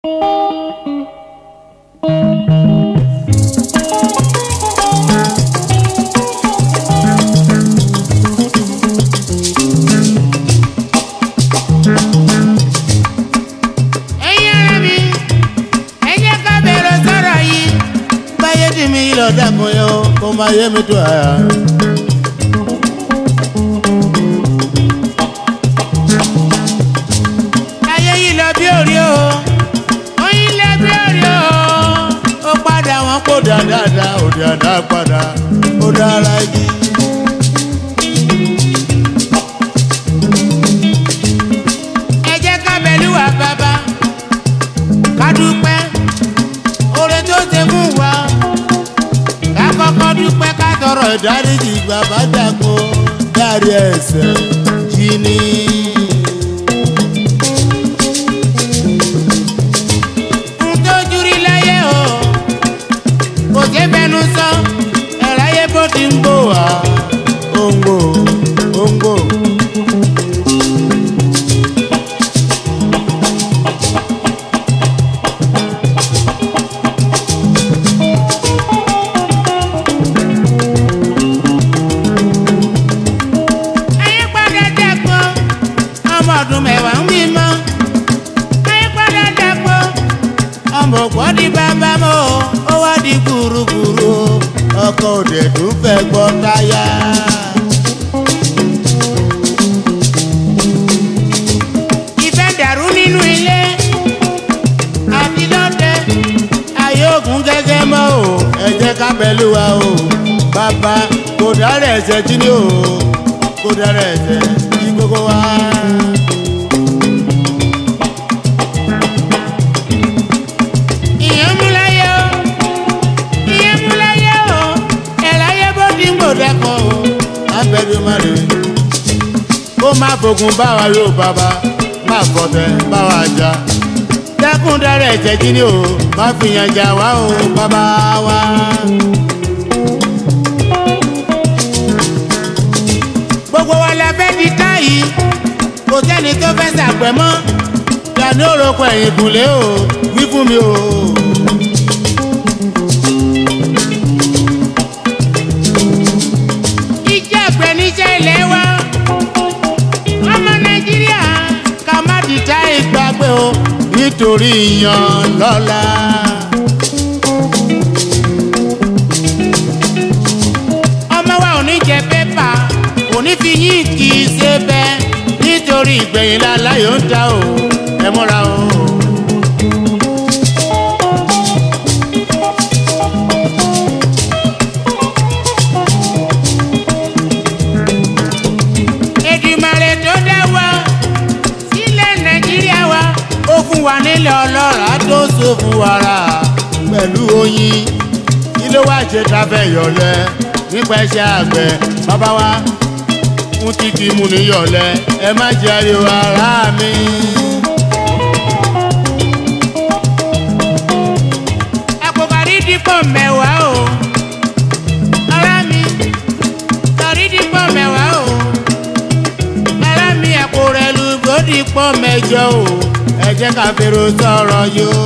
ẹ̀yin ara mi ẹ jẹ́ ká bẹ̀rẹ̀ sọ̀rọ̀ yìí báyé tì mí lọ dàkún yẹn o kó máa yé mi tó àyà. ayé yìí lọ bí òrí o oyin lẹ bí òrí o ó padà wọn kó dáadáa ó dáadáa padà ó dára igi. ẹ jẹ́ ká bẹ̀lú wa bàbá ká dúpẹ́ oore tó ṣe fún wa ká kọ́kọ́ dúpẹ́ ká tọrọ ìdáríjì bàbá dàgbò dárí ẹ̀ṣẹ̀ jí ní. n tójú rí láyé o kò ṣe fẹnu sọ ẹ̀ráyé bó ti ń bò wá ó ń gbò ó ń gbò. ayé padà dàgbọ́ ọmọ ọdún mẹ́wàá ń bímọ. ayé padà dàgbọ́ ọmọ òpó di bàbá mọ́ o, ó wá di gbùrùgbùrù o. ọkọ òde tún fẹ́ gbọ́ táyà. ìfẹ́ dàrú nínú ilé àti lọ́dẹ ayé ògùn gẹ́gẹ́ mọ́ o ẹ jẹ́ ká pẹ̀lú wa o bàbá kò dára ẹ̀ṣẹ̀ jí ni o kò dára ẹ̀ṣẹ̀ jí gbogbo wa. ìyẹn mú láyé o ìyẹn mú láyé o ẹ̀láyé bó ti ń gbòdẹ́kọ̀ o abẹ́rẹ́ má lè kó má fogun bá wa yóò bàbá má kọ̀tẹ̀ bá wa jà dẹ́kun dára ẹ̀jẹ̀ jí ni o má fi yàn jà wá o bàbá wa. gbogbo wa la fẹ́ di táyì kò sẹ́ni tó fẹ́ sàpẹ́ mọ́ yanni òròkọ ẹ̀yìn kùlé o wí fún mi o. iṣẹ́ àgbẹ̀ níṣẹ́ ilé wa ọmọ nàìjíríà ká má di táyì gbàgbé o nítorí yan lọ́la. ọmọ wa ò ní jẹ pépà kò ní fi yín kì í ṣe bẹ́ẹ̀ nítorí ìgbẹ̀yìn láláyò ń ta o ẹ múra o. Èdùmàrè tó dá wa sílẹ̀ nàìjíríà wa ó fún wa nílẹ̀ ọlọ́ràá tó so fún wàrà pẹ̀lú oyin kí ló wá ṣe ta fẹ́ yọ̀lẹ̀ nípa iṣẹ́ àgbẹ̀ bàbá wa fún títí mú ní yọ̀lẹ̀ ẹ má jẹ́ ariwo ara mi. àpòkárí dípò mẹ́wàá o ara mi sọrí dípò mẹ́wàá o ara mi àpò rẹ̀ lu gbòdì pọ̀ mẹ́jọ o ẹ jẹ́ ká fèrò sọ̀rọ̀ yóò.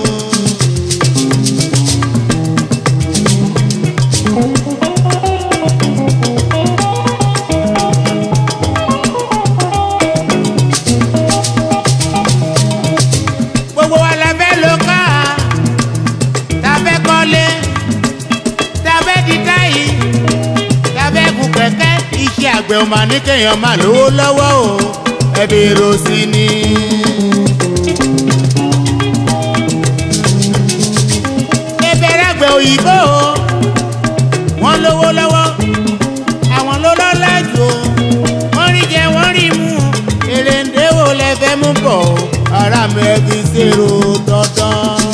gbogbo wa la fẹ́ lo ká ta fẹ́ kọ́lé ta fẹ́ di táyì ta fẹ́ gun kẹ̀kẹ́ iṣẹ́ àgbẹ̀ ò máa ní kéèyàn máa lówó lọ́wọ́ o ẹbí ro sí ni. ìbẹ̀rẹ̀ àgbẹ̀ òyìnbó o wọ́n lówó lọ́wọ́ àwọn ló lọ́lá jù o wọ́n rí jẹ wọ́n rí mu èrè ń déwò lẹ́fẹ̀ẹ́ mú bọ̀ o ara mi ẹ fi ṣèrò dandan.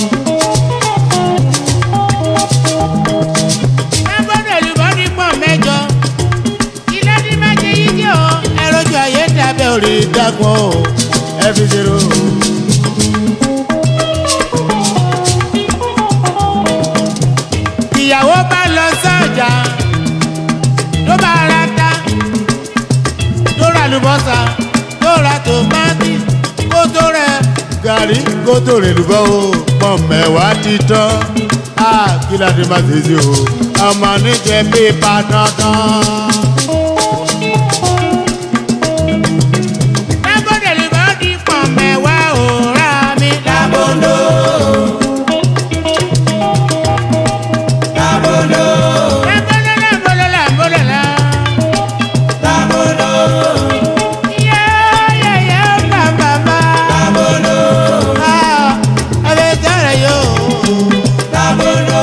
lágbọ́dọ̀ olùbọ́ dípọ̀ mẹ́jọ ilé ní méje yìí jẹ́ o ẹ̀rọ̀jù ayé dábẹ́ orí dágbọ́n o ẹ fi ṣèrò. ìyàwó bá lọ sọ́jà ló bá ra ta ló ra lùbọ́sà ló ra tòmátì kó tó rẹ gàrí kó tòrè lùbọ́ o pọ̀ mẹ́wàá ti tán á kí ládé má ṣe sí o ọmọ níjẹ pépà dandan. lábọ́dẹ̀ lùbọ́ di pọ̀ mẹ́wàá o rà mí lábọ́dọ̀. Lábọ́dọ̀, lábọ́dọ̀ lábọ́dọ̀ lábọ́dọ̀ lá. lábọ́dọ̀, yẹ́ yẹ́ yẹ́ bàbá bá. lábọ́dọ̀, Ah, ẹ bẹ tẹ́lẹ̀ yóò. lábọ́dọ̀.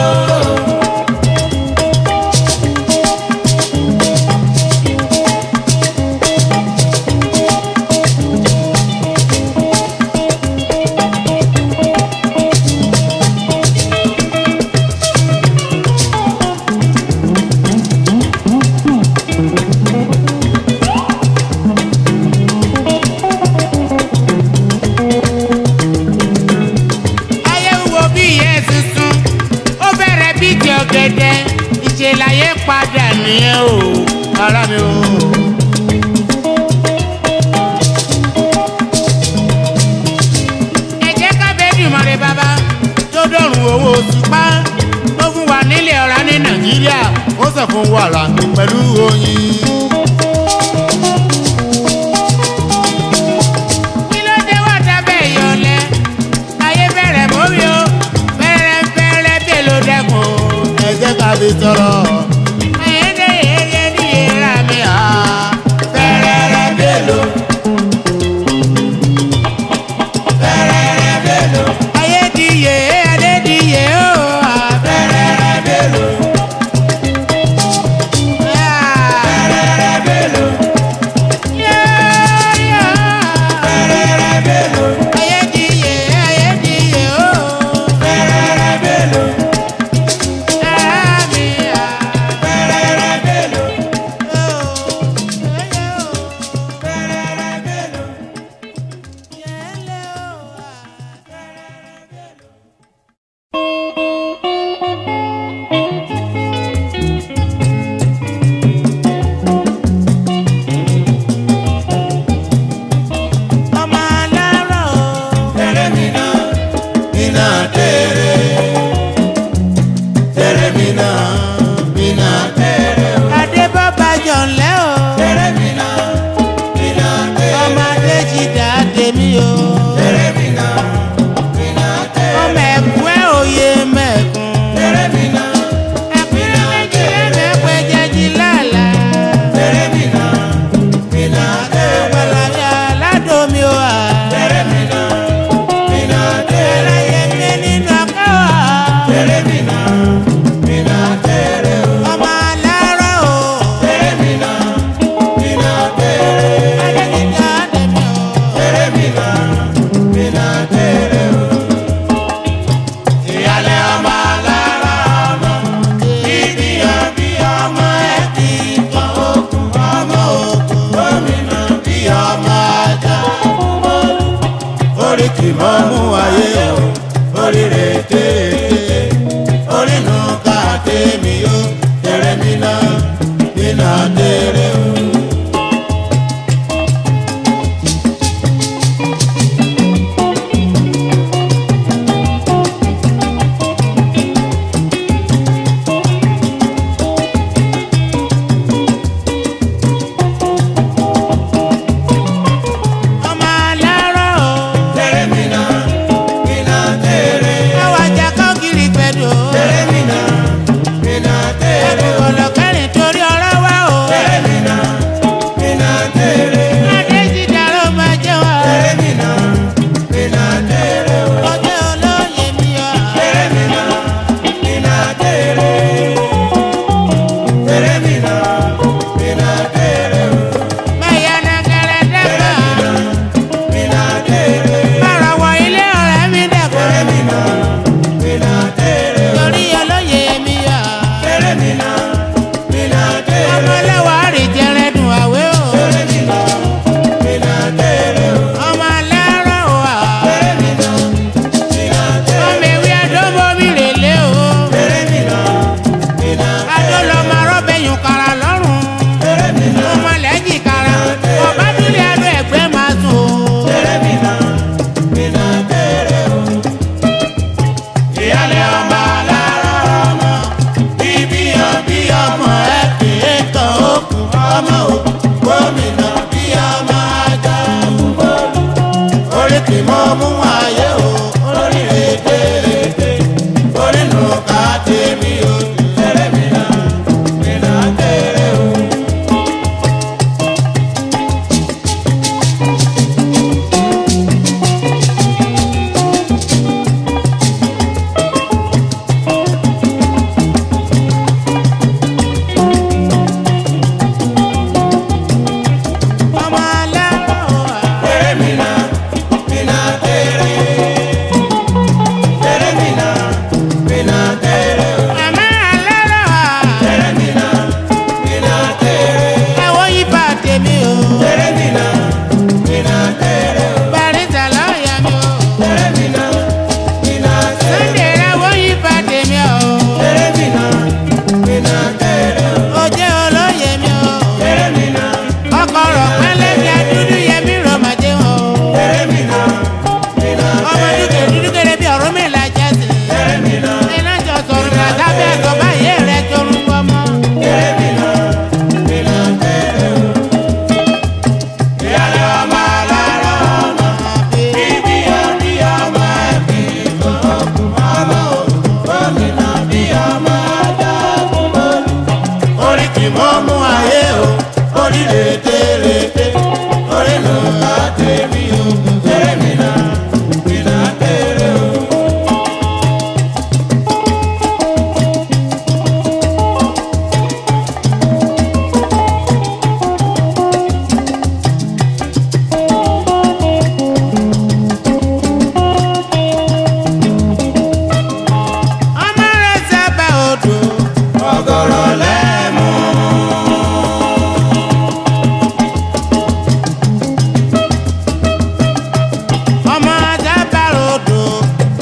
ayé wo bí ìyẹn tuntun ó bẹ̀rẹ̀ bí ti ọ̀gẹ̀dẹ̀ ìṣèláyé padà nìyẹn o ara mi o. ẹ jẹ́ ká bẹ́ẹ̀ dì mọ́re bàbá tó dọ̀rùn owó òṣùpá tó fún wa nílẹ̀ ọ̀rá ní nàìjíríà ó sọ fún wàrà pẹ̀lú oyin. kí ló dé wá dábẹ́ ìyọlẹ̀ ayé bẹ̀rẹ̀ mórí o bẹ̀rẹ̀ bẹ̀rẹ̀ bẹ́ẹ̀ ló dẹ́kun ẹ jẹ́ ká fi sọ̀rọ̀. ayédè yéye ní ìra mi hà bẹ̀rẹ̀ bẹ́ẹ̀ ló. Fẹ́rẹ́rẹ́ bèlò, ayé di yé adé di yé o hà fẹ́rẹ́rẹ́ bèlò, bẹ̀rẹ̀. fẹ́rẹ́rẹ́ bèlò, fẹ́rẹ́rẹ́ bèlò, ayé di yé ayé di yé o. fẹ́rẹ́rẹ́ bèlò, ara mi hà. fẹ́rẹ́rẹ́ bèlò, tẹ̀rẹ̀ mi náà, mi náà tẹ̀rẹ̀. Tẹ̀rẹ̀ mi náà, mi náà tẹ̀rẹ̀ o. Tẹ̀rẹ̀ mi náà, mi náà tẹ̀rẹ̀. Tẹ̀rẹ̀ mi náà, mi náà tẹ̀rẹ̀. Tẹ̀rẹ̀ mi náà, tẹ̀rẹ̀ mi náà, mi náà tẹ̀rẹ̀. Tẹ̀rẹ̀ mi náà, mi náà tẹ̀rẹ̀.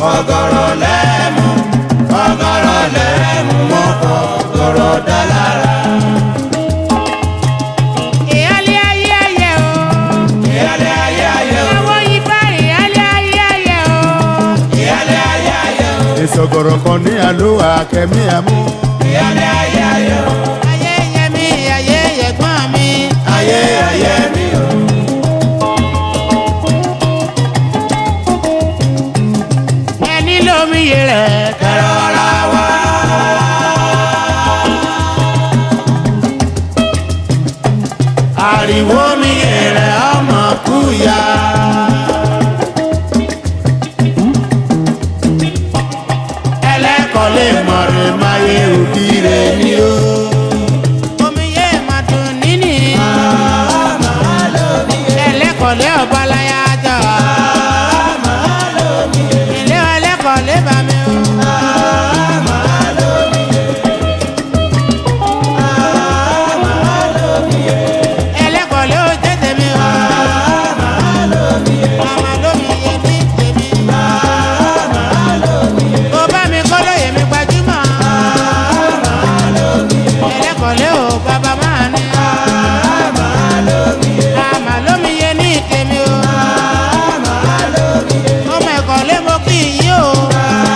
fọgọrọ lẹ́mu fọgọrọ lẹ́mu mọ́ fọgọrọ dá lára. ìyálé ayé ayé o. ìyálé ayé ayé o àwọn ibà ìyálé ayé ayé o. ìyálé ayé ayé o ìsọ̀gọ̀rọ̀ kan ní àlùwà kẹ́mi àmú. ìyálé ayé ayé o ayé yẹ mi ayé yẹgbọ́n mi. ayé ayé mi o. ẹni lómi yẹ rẹ̀ kẹrọra wá. ariwo mi yẹrẹ ọmọ kúya. ẹlẹ́kọ̀ọ́ lè mọ̀rẹ́ máyé òbí rẹ̀ ni ó. omi yẹ ma dùn níní. ẹlẹ́kọ̀ọ́lé ọ̀bọ̀láyà jọ. ilé ẹlẹ́kọ̀ọ́lé bá mi o. ẹlẹ́kọ̀ọ́lé ó tètè mi o. màmá lómi yẹ ní tèmi. kó bá mi kọ́ lóye mi gbajúmọ̀. ẹlẹ́kọ̀ọ́lé ò bàbá máa ní. àmà lómi yẹ ní tèmi o. ọmọ ẹ̀kọ́lé mo kì í yí o.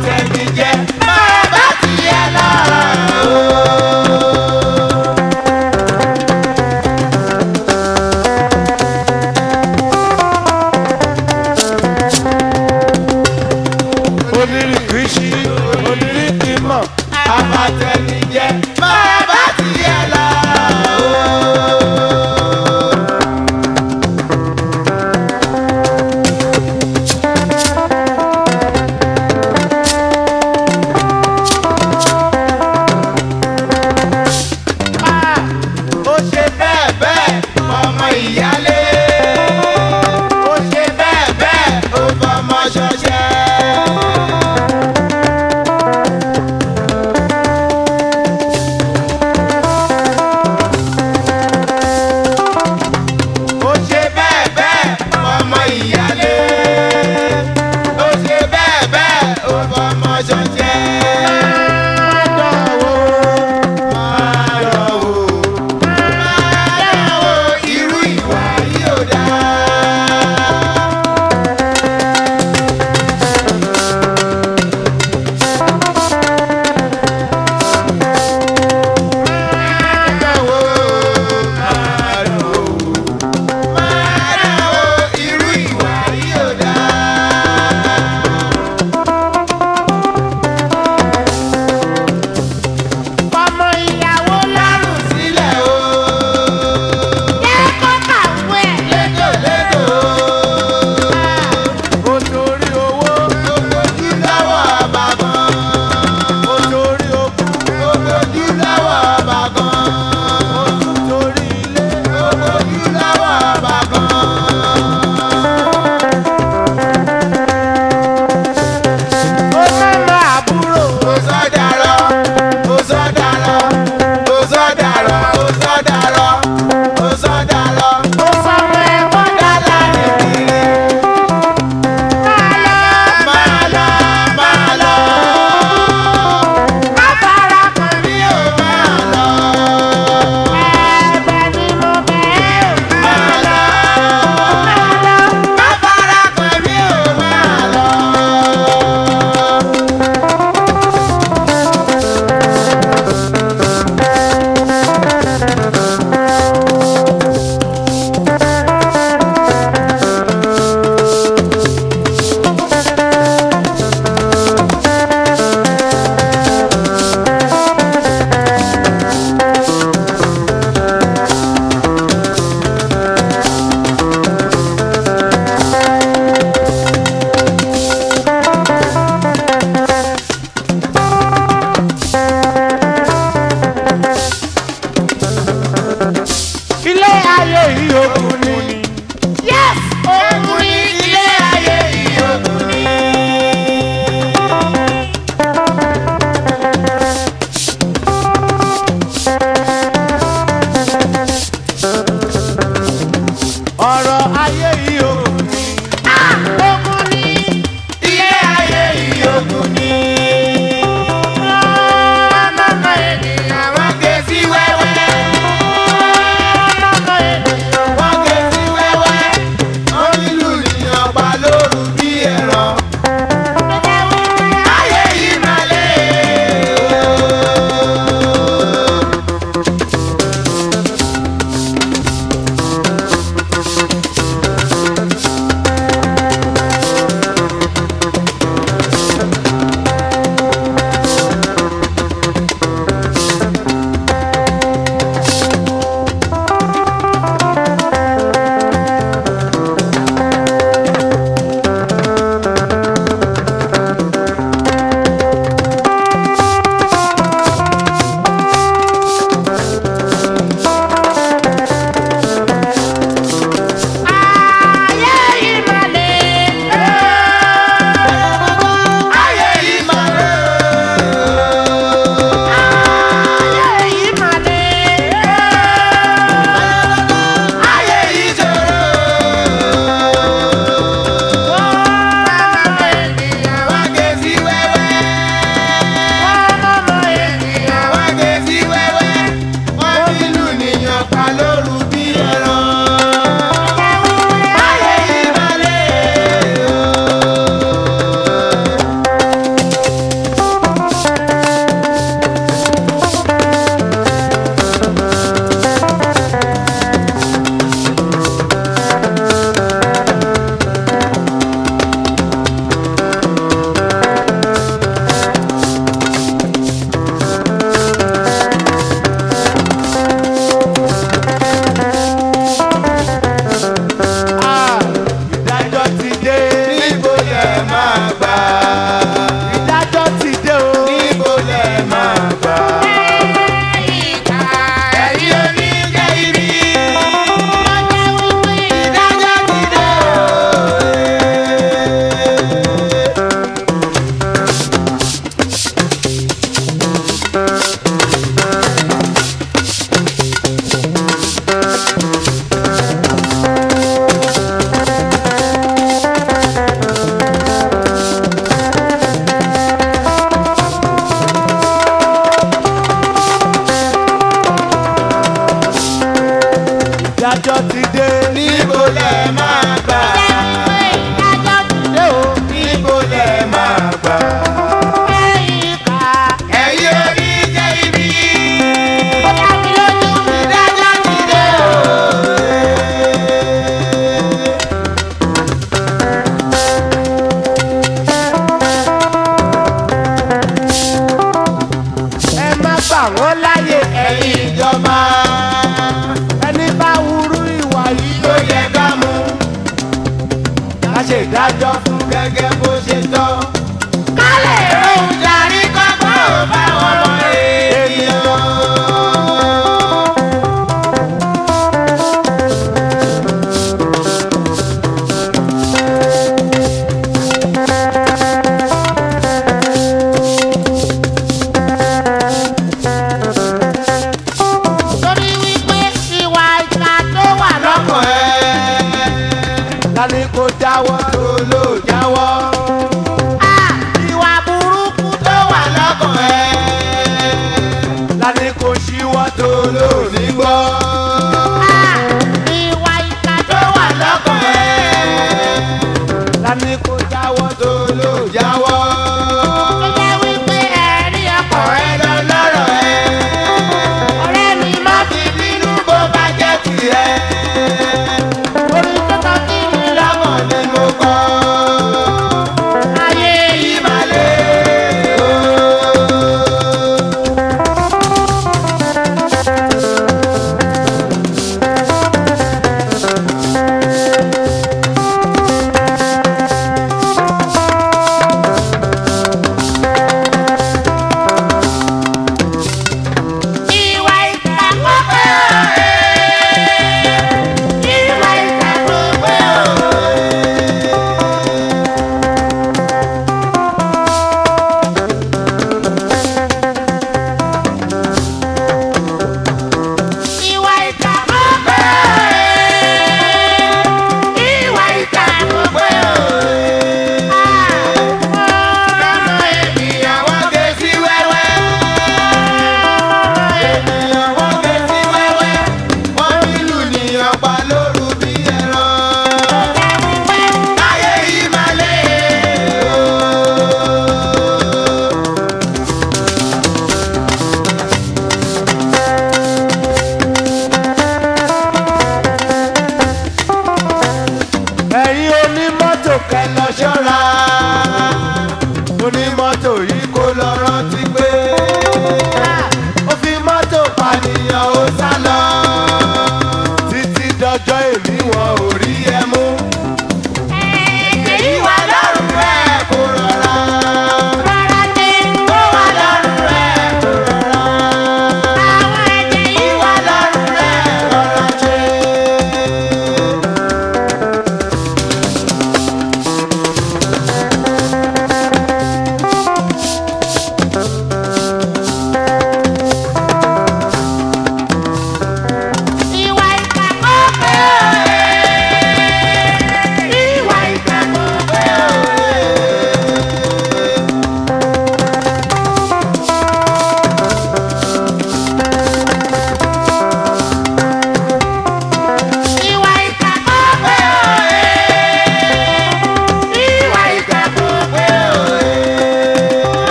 abatẹnijẹ máa bá tiẹ̀ lọ. onírìkìṣí onírìkìmọ̀ abatẹnijẹ máa bá tiẹ̀ lọ. gẹ́gẹ́ bó ṣe tọ́. kálẹ̀ rohùn darí kọ́kọ́ ò bá wọn mọ ènìyàn. torí wípé ìwà ìka tó wà lọ́kàn lọ́kàn ẹ̀. lálẹ́ kó jáwọ́ tó ló jáwọ́. á ìwà burúkú tó wà lọ́kàn ẹ̀. lálẹ́ kó ṣíwọ́ tó ló ní gbọ́. á ìwà ìka tó wà lọ́kàn ẹ̀. lálẹ́ kó jáwọ́ tó ló jáwọ́. tó jẹ́ wípé ẹ̀rí ọkàn rẹ ọ̀rẹ́ lọ lọ́rọ̀ ẹ̀. ọ̀rẹ́ mi má fi bínú bó bá jẹ́ tiẹ̀. orí tó tọ́ sí mi lọ́kàn lọ́mọ ni mo kọ́. ayé yìí má lè.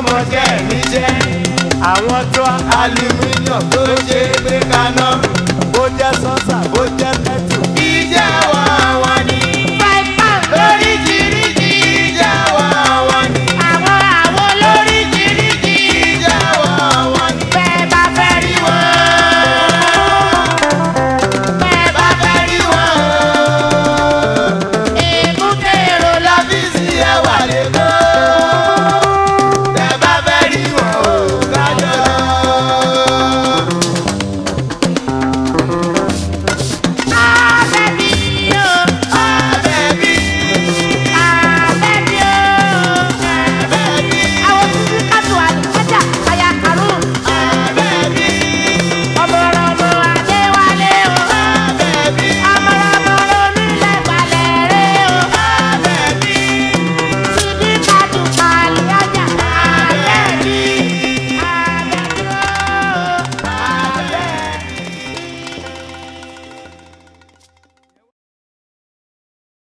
mọṣẹ́ níṣẹ́. àwọn tó aluminium tó ṣe é gbé kaná